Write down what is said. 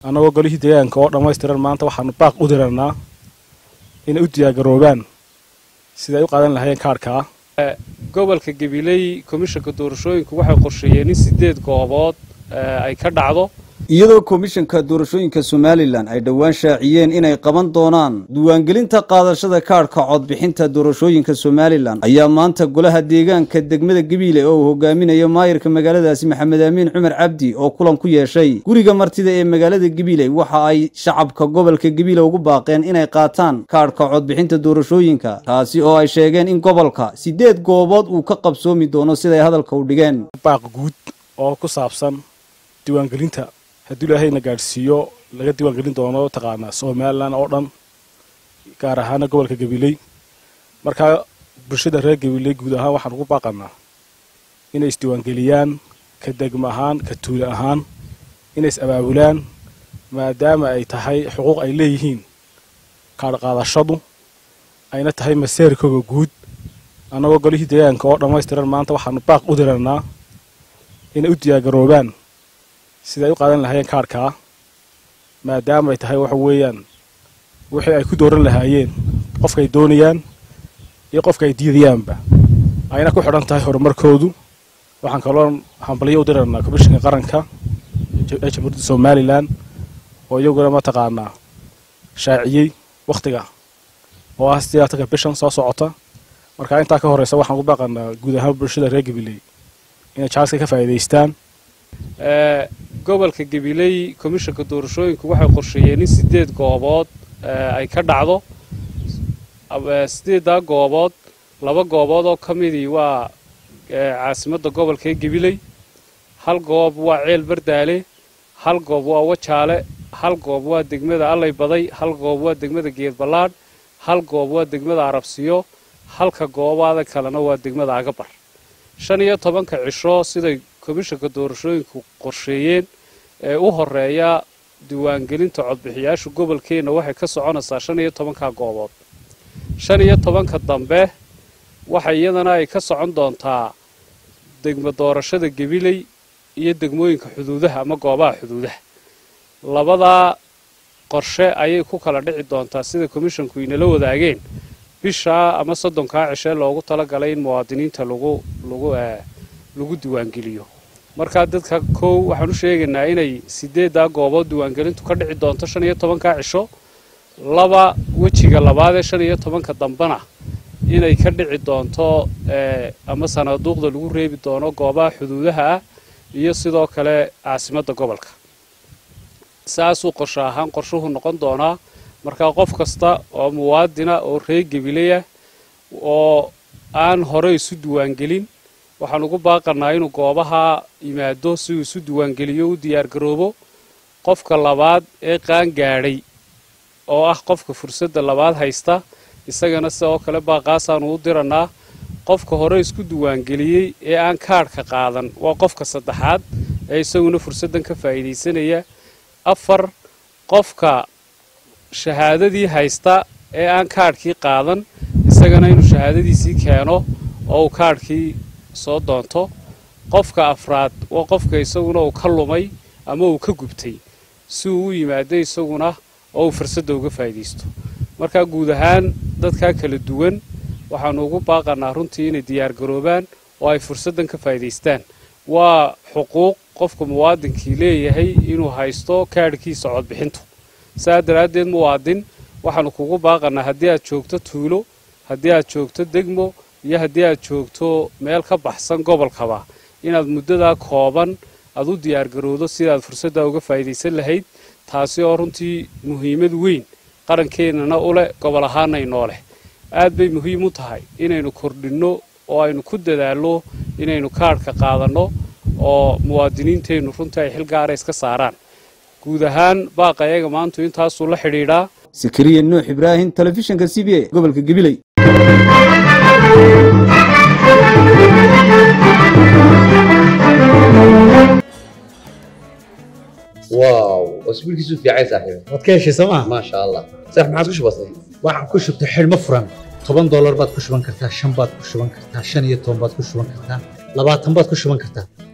annagoo golihii deegaanka oo dhammaystiran maanta waxaanu baaq u diranaa inay u diyaargaroobaan sida ay u qaadan lahaayeen kaadhkaa gobolka gabiley komishanka doorashooyinku waxay qorsheeyeen in sideed goobood ay ka dhacdo iyadoo komishanka doorashooyinka somalilan ay dhowaan shaaciyeen inay qaban doonaan diiwaangelinta qaadashada kaadhka codbixinta doorashooyinka somalilan ayaa maanta golaha deegaanka degmada gabiile oo uu hogaaminayo maayirka magaaladaasi maxamed aamiin cumar cabdi oo kulan ku yeeshay guriga martida ee magaalada gabiile waxa ay shacabka gobolka gabiile ugu baaqeen inay qaataan kaadhka codbixinta doorashooyinka taasi oo ay sheegeen in gobolka sideed goobood uu ka qabsoomi doono siday hadalka u dhigeen baaq guud oo ku saabsan diiwaangelinta haddii ilaahayna gaadhsiiyo laga diiwaangelin doono taqaanaa somalilan oo dhan gaar ahaana gobolka gabiley markaa bulshada reer gabiley guud ahaan waxaan ugu baaqanaa inay isdiiwaangeliyaan ka degmo ahaan ka tuule ahaan inay is abaabulaan maadaama ay tahay xuquuq ay leeyihiin kaadhqaadashadu ayna tahay maseerkooga guud annagoo golihii deegaanka oo dhammaystiran maanta waxaanu baaq u diranaa inay u diyaargaroobaan sida ay u qaadan lahaayeen kaadhkaa maadaama ay tahay waxa weeyaan wixii ay ku dooran lahaayeen qofkaay doonayaan iyo qofka ay diidayaanba ayna ku xidhan tahay horumarkoodu waxaan kaloo hambalyo u diranaa komishanka qaranka ee jamhuuriyadda somalilan oo iyaguna mataqaanaa shaaciyey wakhtiga oo ah sidaatanka bishan soo socota marka intaa ka horreysa waxaan ugu baaqanaa guud ahaan bulshada reer gabiley inay jaaska ka faa'iidaystaan gobolka gabiley komishanka doorashooyinku waxay qorsheeyeen in sideed goobood ay ka dhacdo sideeddaa goobood laba goobood oo ka midii waa caasimadda gobolka ee gabiley hal goob waa ceel bardaale hal goob waa wajaale hal goob waa degmada allay baday hal goob waa degmada geed ballaadh hal goob waa degmada arabsiyo halka goobaada kalena waa degmada agabar shan iyo tobanka cisho siday komishanka doorashooyinku qorsheeyeen ee u horeeya diiwaangelinta codbixiyaasha gobolkeenna waxay ka soconaysaa shan iyo tobanka goobood shan iyo tobanka dambe waxa iyadana ay ka socon doontaa degmo doorashada gabiley iyo degmooyinka xuduudaha ama goobaha xuduudaha labadaa qorshe ayay ku kala dhici doontaa sida komishanku inala wadaageen bishaa ama soddonkaa cishee loogu talagalay in muwaadiniinta lagu lagu lagu diiwaangeliyo markaa dadka kow waxaan u sheegaynaa inay sideeddaa goobood diiwaangelintu ka dhici doonto shan iyo tobankaa cisho laba wejiga labaadee shan iyo tobanka dambena inay ka dhici doonto ama sanaaduuqda lagu reebi doono goobaha xuduudaha ah iyo sidoo kale caasimadda gobolka saasuu qorsho ahaan qorshuhu noqon doonaa markaa qof kasta oo muwaadina oo reer gabileya oo aan hore isu diiwaangelin waxaan ugu baaqanaa inuu goobaha yimaado si uu isu diiwaangeliyo u diyaargaroobo qofka labaad ee qaan gaadhay oo ah qofka fursadda labaad haysta isagana sidoo kale baaqaasaanu u diranaa qofka hore isku diiwaangeliyey ee aan kaadhka qaadan waa qofka saddexaad ee isaguna fursaddan ka faa'iidaysanaya afar qofka shahaadadii haysta ee aan kaadhkii qaadan isagana inuu shahaadadiisii keeno oo uu kaadhkii soo doonto qofka afraad waa qofka isaguna uu ka lumay ama uu ka gubtay si uu u yimaado isaguna oo uu fursadda uga faa'iidaysto markaa guud ahaan dadkaa kala duwan waxaanu ugu baaqanaa runtii inay diyaargaroobaan oo ay fursaddan ka faa'iidaystaan waa xuquuq qofka muwaadinkii leeyahay inuu haysto kaadhkiisa codbixintu saa daraaddeed muwaadin waxaanu kugu baaqanaa haddii aad joogto tuulo haddii aad joogto degmo iyo haddii aad joogto meel ka baxsan gobolkaba inaad muddadaa kooban aad u diyaargarowdo sidaad fursaddaa uga faa'iidaysan lahayd taasi oo runtii muhiimad weyn qarankeenana u leh gobol ahaana inoo leh aad bay muhiim u tahay inaynu kordhinno oo aynu ku dadaalno inaynu kaadhka qaadanno oo muwaadiniinteennu runtii ay xil gaara iska saaraan guud ahaan baaqa ayaga maantu intaasuu la xidhiidhaa sakariya nuux ibraahim telefishinka c b a gobolka gabiley واو اسبوعك في عين صاحبي waad ka heshay sooma ما شاء الله صح ما عادش بسيط waxaan ku shubtay xidhmo furan toban doolar baad ku shuban kartaa shan baad ku shuban kartaa shan iyo toban baad ku shuban kartaa labaatan baad ku shuban kartaa